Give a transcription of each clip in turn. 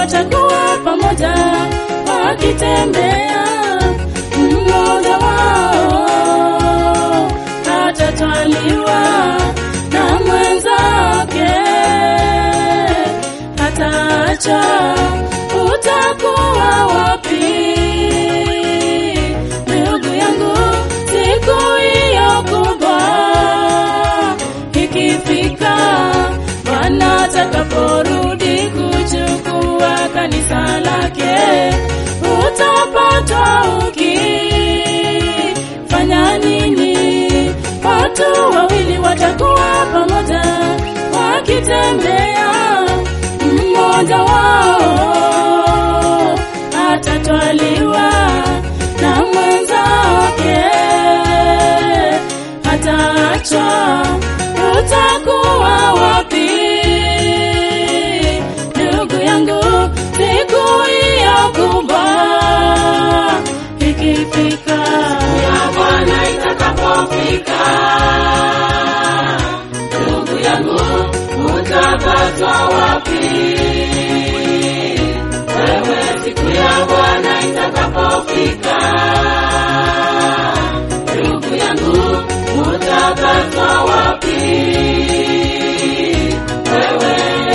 watakuwa pamoja wakitembea, mmoja wao atatwaliwa na mwenzake, hataacha. Utakuwa wapi ndugu yangu, siku hiyo kubwa ikifika, Bwana atakaporudi kuchukua kanisa lake, utapatwa ukifanya nini? Watu wawili watakuwa pamoja wakitembea, mmoja wao atatwaliwa na mwenzake, ataachwa. Utakuwa wapi ndugu yangu, siku hiyo kubwa ikifika, ya Bwana itakapofika, ndugu yangu, utapatwa wapi? Wewe siku ya Bwana itakapofika, ndugu yangu, utapatwa wapi? Wewe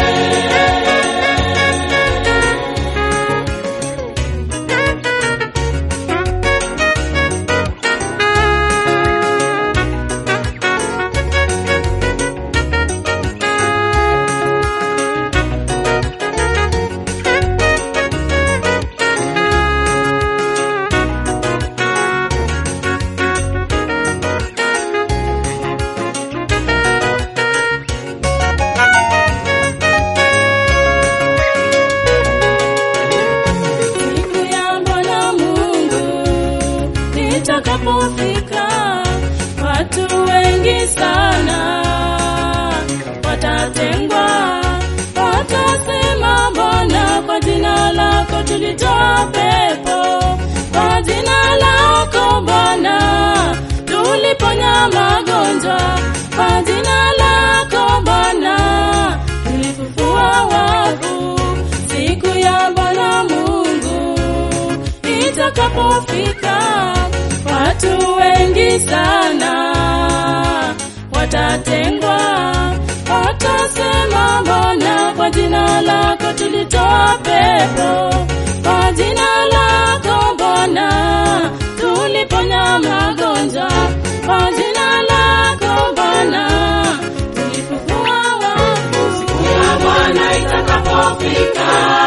siku ya Bwana Mungu itakapofika, watu wengi sana watatengwa, watasema Bwana, kwa jina lako tulitoa pepo, kwa jina lako Bwana tuliponya magonjwa, kwa jina lako Bwana tulifufua wafu. Siku ya Bwana Mungu itakapofika, watu wengi sana watatengwa, watasema Bwana, kwa jina lako tulitoa pepo, kwa jina lako Bwana tuliponya magonjwa, kwa jina lako Bwana tulifufua wafu. siku ya Bwana itakapofika,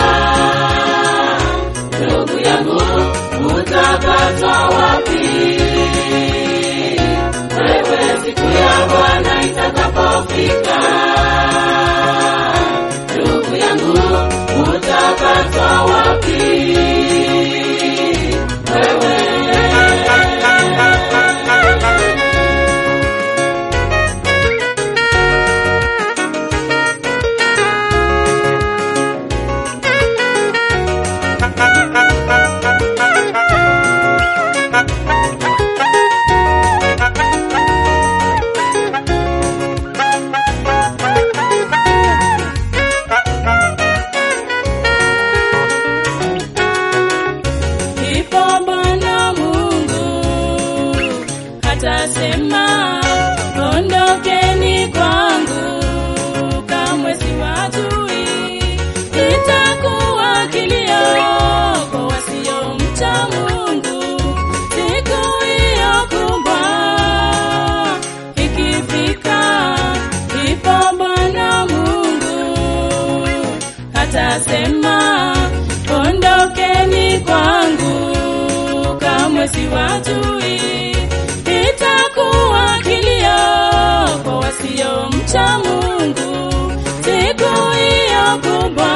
ndugu yangu, utapatwa wapi? Wewe siku ya Bwana itakapofika, ndugu yangu, utapatwa wapi? Wewe Ipo Bwana Mungu atasema, ondokeni kwangu, kamwe siwajui. Itakuwa kilio kwa wasiomcha Mungu, siku hiyo kubwa ikifika. Ipo Bwana Mungu atasema ondokeni kwangu, kamwe siwajui. Itakuwa kilio kwa wasiomcha Mungu, siku hiyo kubwa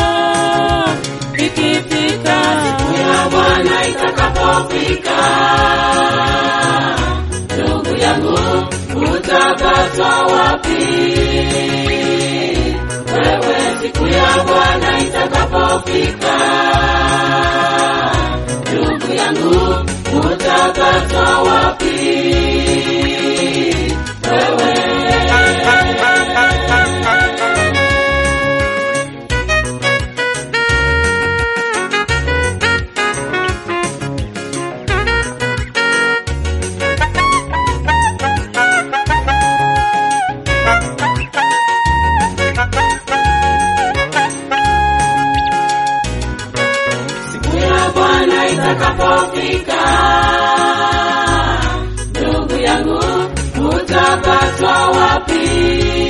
ikifika. ya Bwana itakapofika, ndugu yangu, utapatwa wapi? Wewe siku ya Bwana itakapofika, ndugu yangu, utapatwa wapi? Wewe itakapofika, ndugu yangu, utapatwa wapi?